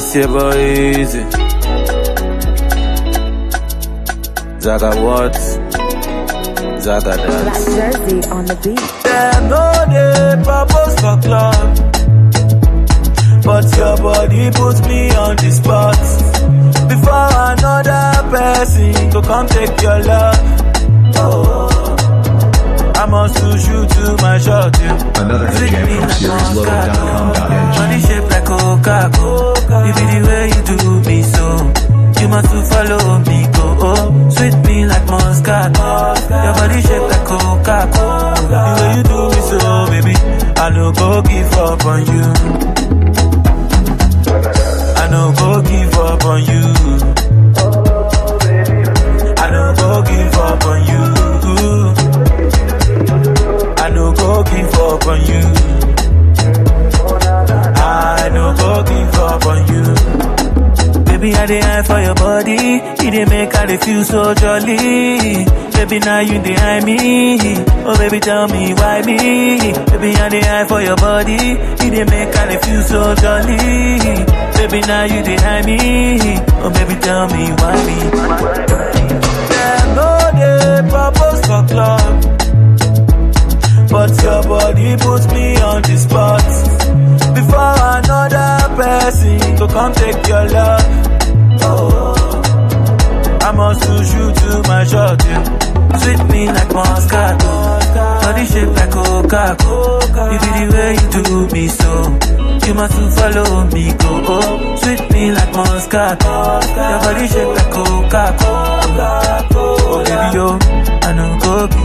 It's your boy Easy. Zaga what? Zaga Black dance. jersey on the beat. Them no dey propose for club, but your body puts me on the spot. Before another person go come take your love. Oh, I must push you to my shot. Yeah. Another hit jam from SiriusLoaded.com.ng. Body shape like Coca-Cola. You be the way you do me so. You must to follow me, go. Oh, sweet me like Moscato. Your body shape like Coca-Cola. The way you do me so, baby. I no go give up on you. I no go give up on you. I no go give up on you. I no go give up on you. I no go give up on you. Baby, I dey eye for your body. You dey make I dey feel so jolly. Baby, now you dey eye me. Oh, baby, tell me why me. Baby, I dey eye for your body. You dey make I dey feel so jolly. Baby, now you dey eye me. Oh, baby, tell me why me. Them no dey propose for club. But your body puts me on the spot. Before another person go come take your love. Oh, I must push you to my shot. Yeah. Sweet me like Moscato. Body shape like Coca-Cola. You be the way you do me so. You must to follow me, go. Oh, sweet me like Moscato. Your body shape like Coca-Cola. Oh, baby, yo, I know go